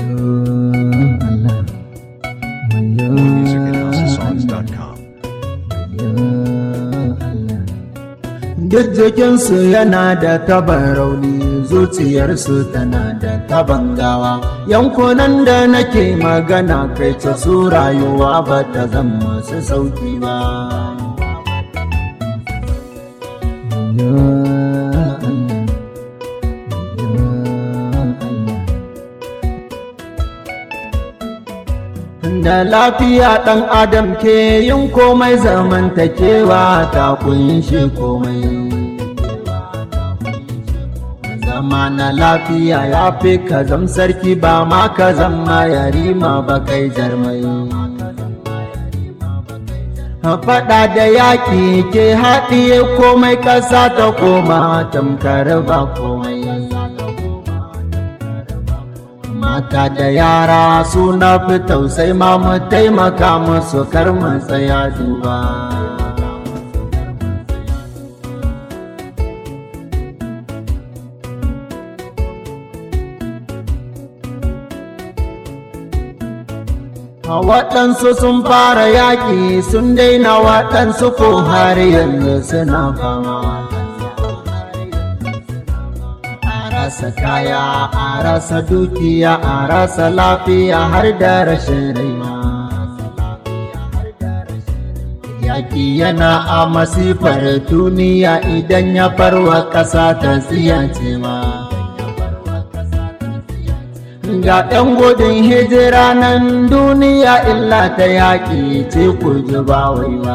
Allah wayo More music at houseofsongs.com. Duk jikinsu yana da taban rauni zuciyarsu tana da taban gawa yankunan da nake magana kai ta su rayuwa ba ta zama su sauki ba Ya Allah, ya Allah. da lafiya ɗan adam ke yin komai zamantakewa ta kunshi komai zama na lafiya ya fi ka zam sarki ba ma ka zama yarima ba kai jarmai faɗa da yaƙi ke haɗiye komai ƙasa ta koma tamkar ba komai mata da yara suna fi tausai ma mu taimaka musu kar mu tsaya duba waɗansu sun fara yaƙi sun daina waɗansu ko har yanzu suna fama rasa kaya a rasa dukiya a rasa lafiya har da rashin raima yaƙi yana a masifar duniya idan ya farwa ƙasa ta tsiyace ma ga ɗan gudun hijira nan duniya illa ta yaƙi ce ku ji ba wai ba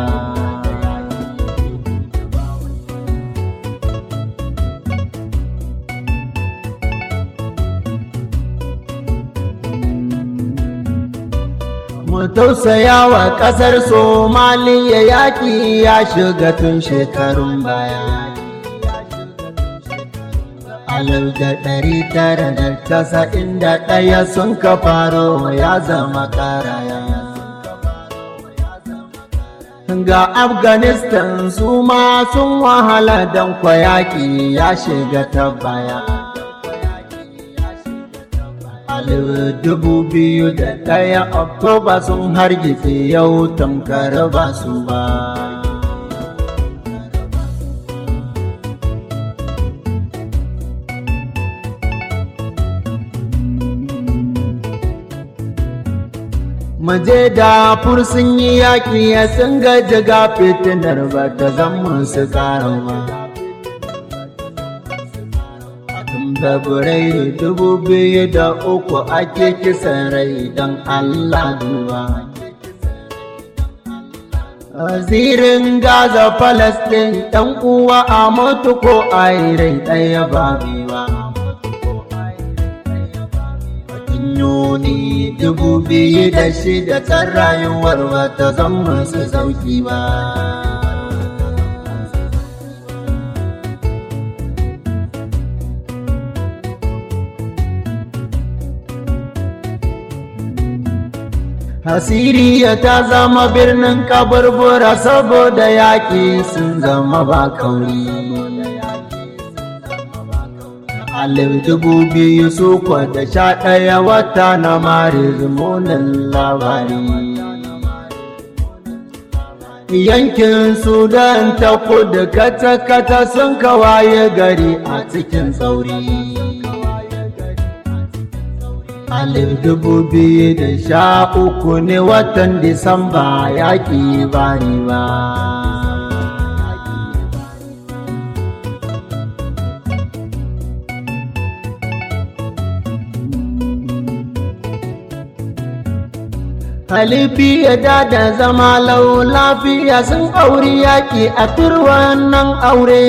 mu tausaya wa ƙasar somaliya yaƙi ya shiga tun shekarun baya alif da ɗari tara da casa'in da ɗaya sun ka faro ya zama karaya ga afghanistan su ma sun wahala don kwayaki ya shiga ta baya alif dubu biyu da ɗaya oktoba sun hargitse yau tamkar ba su ba Maje da sun yi yaƙi ya sun gaji ga fitinar ba ta zama su ƙarawa. Fabrairu dubu biyu da uku ake kisan rai don Allah duba. Zirin Gaza Falasɗin ɗan uwa a mutu ko a rai ɗaya ba ba. Yuni dubu biyu da shida tsan rayuwar wata zama su sauki ba. Hasiriya ta zama birnin kaburbura saboda yaƙi sun zama ba kauri. Alif dubu biyu su da sha ɗaya wata na maris munin labari. Yankin Sudan ta kudu kata-kata sun kawaye gari a cikin tsauri. Alif dubu biyu da sha uku ne watan Disamba yaƙi bari ba. Halifi ya da zama lau lafiya sun auri yaƙi a turwan nan aure.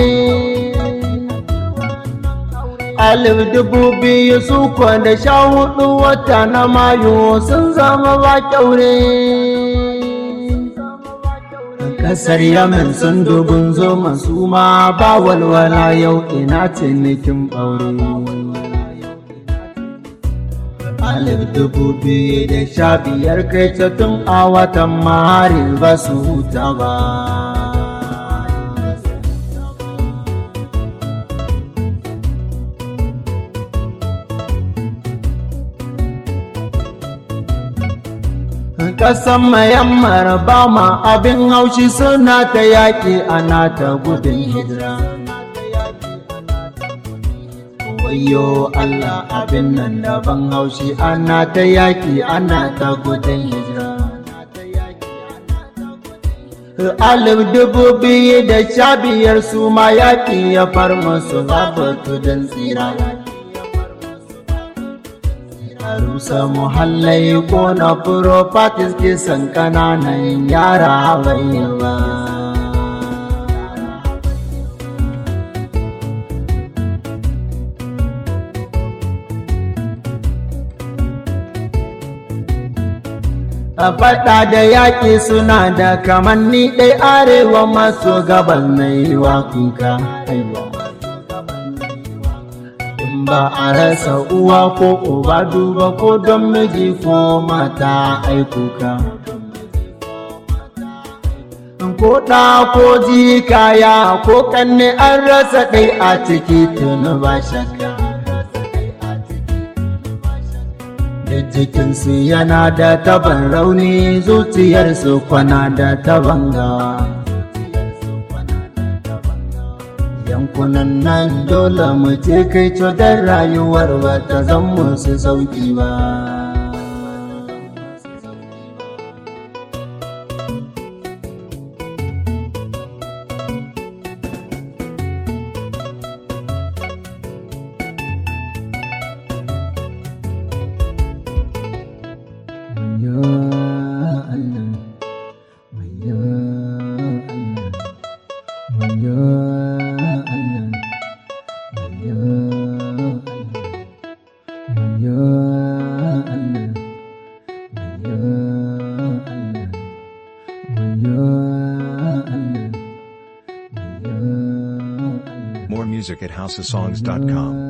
alif dubu biyu su da sha hudu wata na mayu sun zama ba kyaure kasar yamin sun dubun zo masu ma ba walwala yau ina cinikin ɓaure alif dubu biyu da sha biyar kai tun a watan maharin ba su huta ba Ƙasan mayammar ba ma abin haushi suna ta yaƙi ana ta gudun hijira. Wayo Allah abin nan daban haushi ana ta yaƙi ana ta gudun hijira. Alif dubu biyu da sha biyar su ma yaƙi ya far musu zaɓa tudun tsira. rusa muhallai ko na properties kisan kananan yara ba a faɗa da yaƙi suna da kamanni ɗai arewa maso gabas na yi wa kuka haiwa ba a rasa uwa ko uba duba ko don miji ko mata aikuka ko ɗa ko jikaya ko kanne an rasa ɗai a ciki tuni ba shakka da jikinsu yana da taban rauni zuciyarsu kwana da taban gawa yankunan nan dole mu je kai don rayuwar ba ta zan musu sauki ba More music at houseofsongs.com.